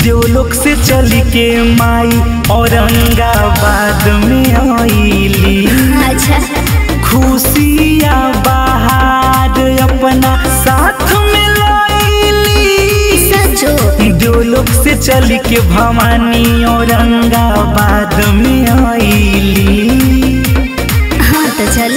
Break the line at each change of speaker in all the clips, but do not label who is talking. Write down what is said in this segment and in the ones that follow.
देवलोक से चल के माई औरंगाबाद में आईली
अच्छा
खुशिया बाहर अपना साथ में लाईली
सचो
देवलोक से चल के भवानी औरंगाबाद में आईली
हाँ तो चल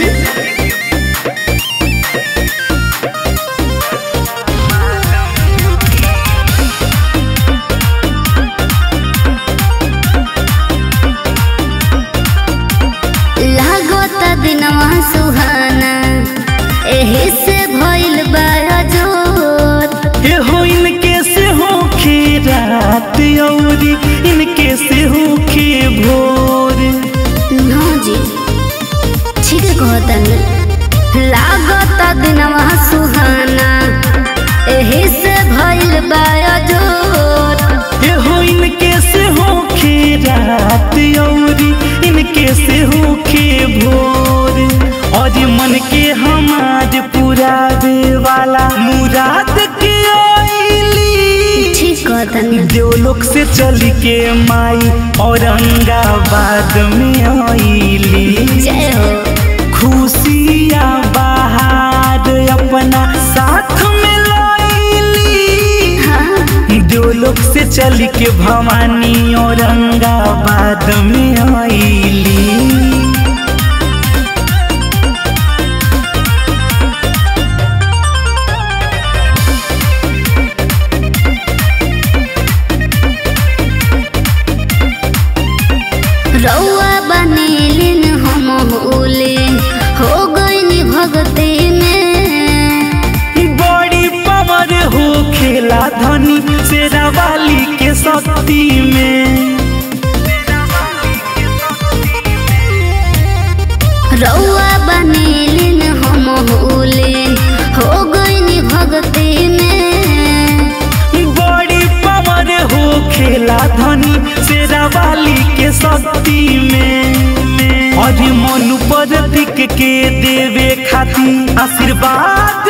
लागत दिनवा सुहाना एही से भइल बड़ा जोर
ये हो इनके से हो खे रात औरी इनके से हो खे भोर
नो जी ठीक कहतन लागत दिनवा सुहाना एही से भइल बड़ा जोर
ये हो इनके से हो खे रात औरी इनके से हो खे भोर और मन के हमार पुरावे वाला मुराद के आईली
ठीक कहतन
देवलोक से चल के माई औरंगाबाद में आईली
जय हो
खुशिया बाहर अपना साथ में लाईली
हाँ
देवलोक से चल के भवानी औरंगाबाद में आईली
रउआ बनेलिन हम होले हो गईनी भगती में
बड़ी पवर हो खेला धनी शेरा वाली के शक्ति में
रउआ बनेलिन हम होले हो गईनी भगती में
बड़ी पवर हो खेला धनी शेरा वाली के शक्ति में और मनु पर दिख के देवे खातिर आशीर्वाद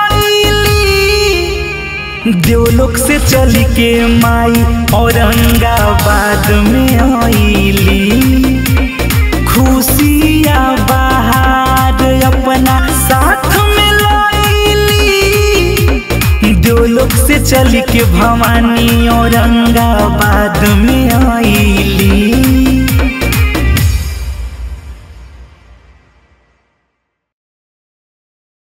आईली देवलोक से चल के माई औरंगाबाद में आईली खुशिया बाहर अपना साथ में लाईली देवलोक से चल के भवानी औरंगाबाद में आईली